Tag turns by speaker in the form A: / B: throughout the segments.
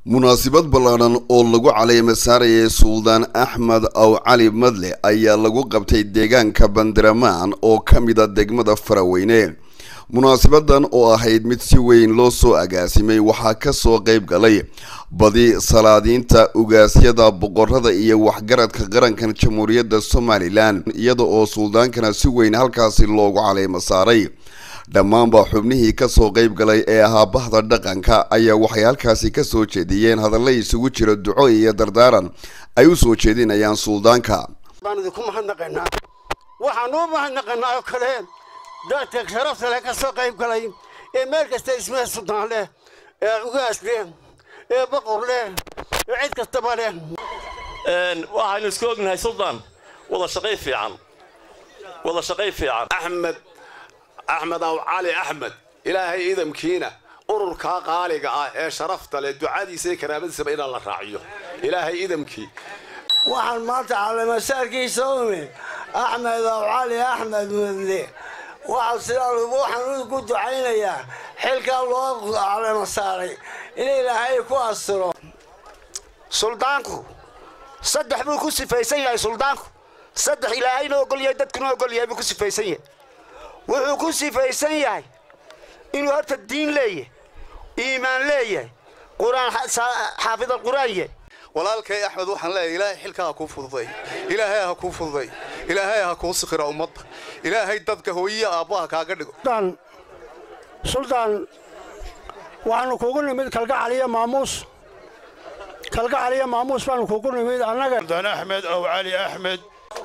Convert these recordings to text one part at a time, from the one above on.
A: munaasabad ballaadhan oo lagu caleema saarayay suldaan axmed aw cali madle ayaa lagu qabtay deegaanka bandiramaan oo ka mida degmada faraweyne munaasabadan oo ahayd mid si weyn loo soo agaasimay waxaa kasoo qeyb galay badi salaadiinta ugaasyada boqorada iyo waxgaradka qarankan jamhuuriyadda somalilan iyada oo suldaankana si weyn halkaasi loogu caleema saaray dhammaanba xubnihii kasoo qeyb galay ee ahaa bahda dhaqanka ayaa waxay halkaasi kasoo jeediyeen hadalla isugu jira duco iyo dardaaran ay u soo jeedinayaan suldaanka
B: baan idinku mahadnaqaynaa waxaan u mahadnaqaynaa oo kale dadka sharafta leh ka soo qayb galay ee meel kasta ismee suldaan leh ee ugaas leh ee boqor leh ee cid kastaba leh
C: waxaynu isku ognahay suldaan wada shaqay fiican wada shaqay fiican
D: axmed axmed aw cali axmed ilaahay idamkiina ururkaa qaaliga ah ee sharafta leh ducadiisa iyo karaamadiisaba inaan la raaciyo ilaahay idamkii
E: waxaan maanta caleemasaarkiisa umi axmed aw cali axmed mudle waxaa sidaa waxaan ku ducaynayaa xilkaa loo caleema saaray in ilaahay ku astiro
B: suldaanku saddex buu ku sifaysan yahay suldaanku saddex ilaahayna ogolyahay dadkuna ogolyahay buu ku sifaysan yahay wuxuu ku sifaysan yahay inuu horta diin leeyahay iimaan leeyahay qur-aan xaafid alqur'aan yahay
F: walaalkay axmed waxaan leeyahay ilaahay xilkaa ha kuu fududay ilaahay ha kuu fududay ilaahay ha kuu sikhira ummadda ilaahay dadka hooyiya aabbaha kaaga dhigo
B: suldaan waxaanu kugu nimid kalgacaliyo maamuus kalgacaliyo maamuus baanu kugu nimid annaga
G: suldaan axmed ow cali axmed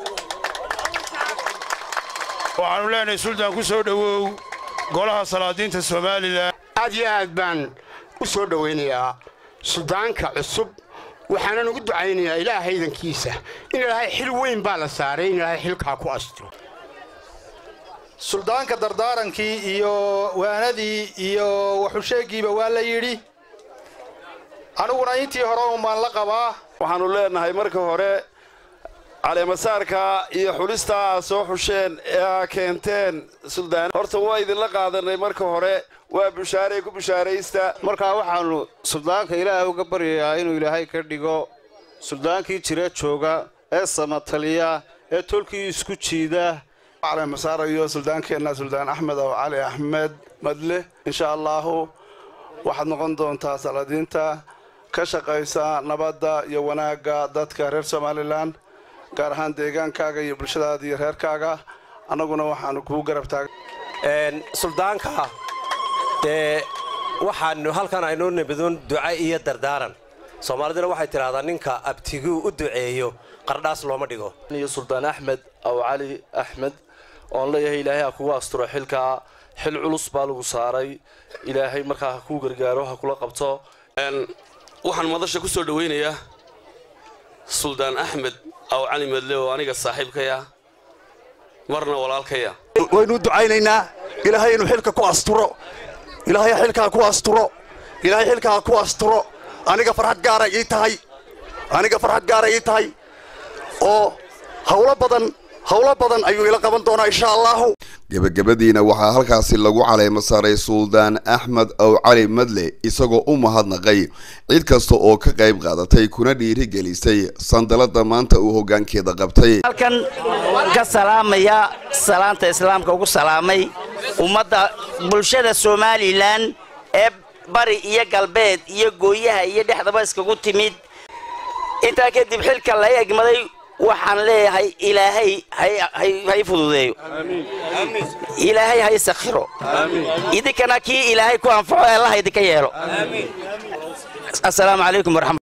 G: waxaanu leenahay suldaan ku soo dhowow golaha salaadiinta somalilan
B: aad iyo aad baan u soo dhowaynayaa suldaanka cusub waxaanan ugu ducaynayaa ilaaha idankiisa in ilaahay xil weyn baa la saaray in ilaahay xilkaa ku astiro
H: suldaanka dardaarankii iyo waanadii iyo waxusheegiiba waa la yidhi aniguna intii hore unbaan la qabaa
C: waxaannu leenahay marka hore caleemasaarka iyo xulistaa aad soo xusheen ee aa keenteen suldaan horta waa idinla qaadanay marka hore waa bushaaray ku bushaaraysta
I: markaa waxaannu suldaanka ilaahay uga baryayaa inuu ilaahay ka dhigo suldaankii jira jooga ee samataliya ee tolkii isku jiida
F: caleemasaarayo suldaankeenna suldaan axmed ow cali axmed madle insha allaahu waxaad noqon doontaa salaadiinta ka shaqaysa nabadda iyo wanaagga dadka reer somalilan gaar ahaan deegaankaaga iyo bulshadaada iyo reerkaaga annaguna waxaanu kuu garab taaga
J: suldaanka dee waxaanu halkan aynoo nabadon duca iyo dardaaran soomaaliduna waxay tidhahdaa ninka abtiguu u duceeyo qardhaas looma dhigo
K: iyo suldaan axmed aw cali axmed oon leeyahay ilaahay ha kugu asturo xilkaa xil culus baa lagu saaray ilaahay markaa ha kuu gargaaro ha kula qabto
C: waxaan madasha ku soo dhowaynayaa suldaan axmed aw cali madle oo aniga saaxiibkaya marna walaalkaya
L: waynu ducaynaynaa ilaahay inuu xilka ku asturo ilaahay xilkaa ku asturo ilaahay xilkaa ku asturo aniga farxad gaara ii tahay aniga farxad gaara ii tahay oo hawlo badan hawlo badan ayuu ila qaban doonaa insha allahu
A: gebagabadiina waxaa halkaasi lagu caleema saaray suldaan axmed aw cali madle isagoo u mahadnaqay cid kasta oo ka qayb qaadatay kuna dhiirigelisay sandalada maanta uu hoggaankeeda qabtay
M: halkan ka salaamaya salaanta islaamka ugu salaamay ummadda bulshada somalilan ee bari iyo galbeed iyo gooyaha iyo dhexdaba iskagu timid intaa kadib xilka la egmaday waxaan leeyahay ilaahay hay fududeeyo ilaahay hay sakhiro idinkana kii ilaahay ku anfaco allaha idinka yeelo asalaamu calaykum waraxmat